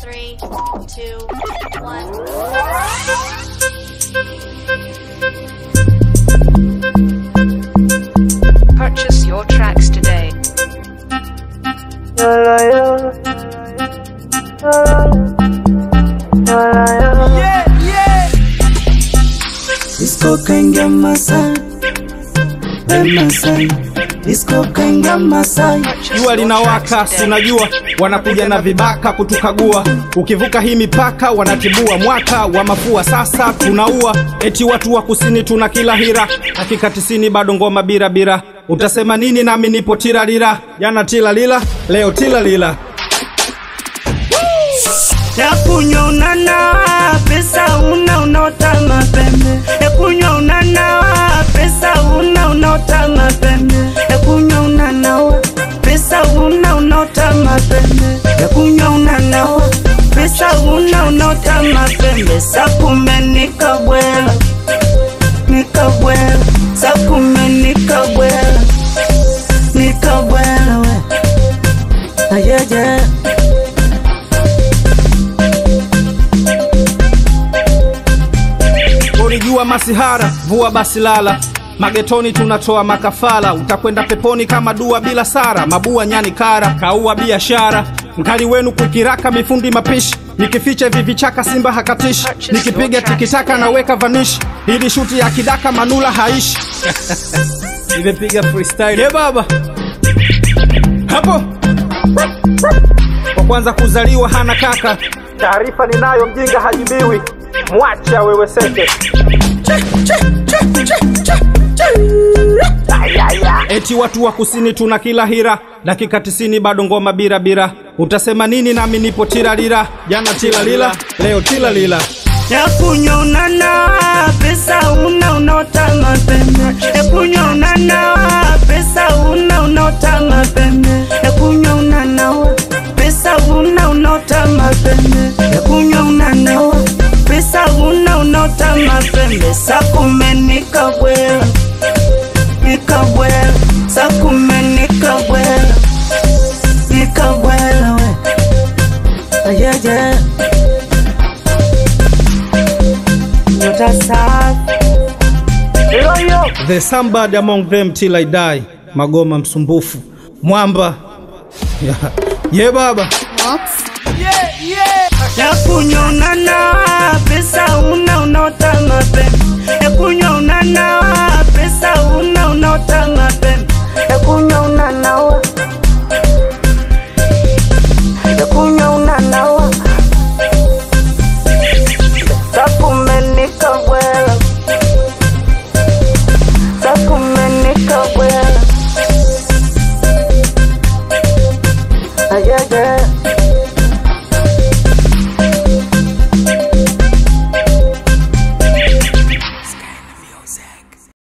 Three, two, one. Purchase your tracks today. Disco kaingia Masai, we Masai, disco kaingia Masai. Purchase jua your linawaka, tracks si today. unajua wanakuja na vibaka kutukagua. Ukivuka hii mipaka wanatibua mwaka wa mafua, sasa tunaua. Eti watu wa kusini tuna kila hira, dakika tisini bado ngoma bira bira. Utasema nini? Nami nipo tiralira, jana tilalila, leo tilalila. ya kunywa unanawa pesa una unaota mapembe ya kunywa unanawa pesa una unaota mapembe ya kunywa unanawa pesa una unaota mapembe ya kunywa unanawa pesa una unaota mapembe sakume nikabwela nikabwela sakume nikabwela nikabwela we ayeje Ulijua masihara, vua basi lala. Magetoni tunatoa makafala, utakwenda peponi kama dua bila sara. Mabua nyani kara, kaua biashara. Mkali wenu kukiraka, mifundi mapishi. Nikificha hivi vichaka, simba hakatishi. Nikipiga tikitaka, naweka vanishi. Ili shuti ya kidaka, manula haishi. Nimepiga freestyle. Ye baba hapo kwa kwanza kuzaliwa hana kaka. Taarifa ninayo, mjinga hajibiwi. Mwacha wewe seke. Eti watu wa kusini tuna kila hira, dakika tisini bado ngoma bira bira. Utasema nini? Nami nipo tiralira, jana tilalila, leo tilalila. ya kunywa unanawa pesa una unaota mapembe ya kunywa unanawa pesa una unaota mapembe ya kunywa unanawa pesa una unaota mapembe ya kunywa unanawa pesa una unaota mapembe sakume nikabwela nikabwela sakume nikabwela nikabwela we ayeje nyota safi yoyo The somebody among them till I die. Magoma msumbufu, mwamba yeah. Ye baba ya kunywa unanawa pesa una unaota mapembe ya kunywa unanawa pesa una unaota mapembe ya kunywa unanawa ya kunywa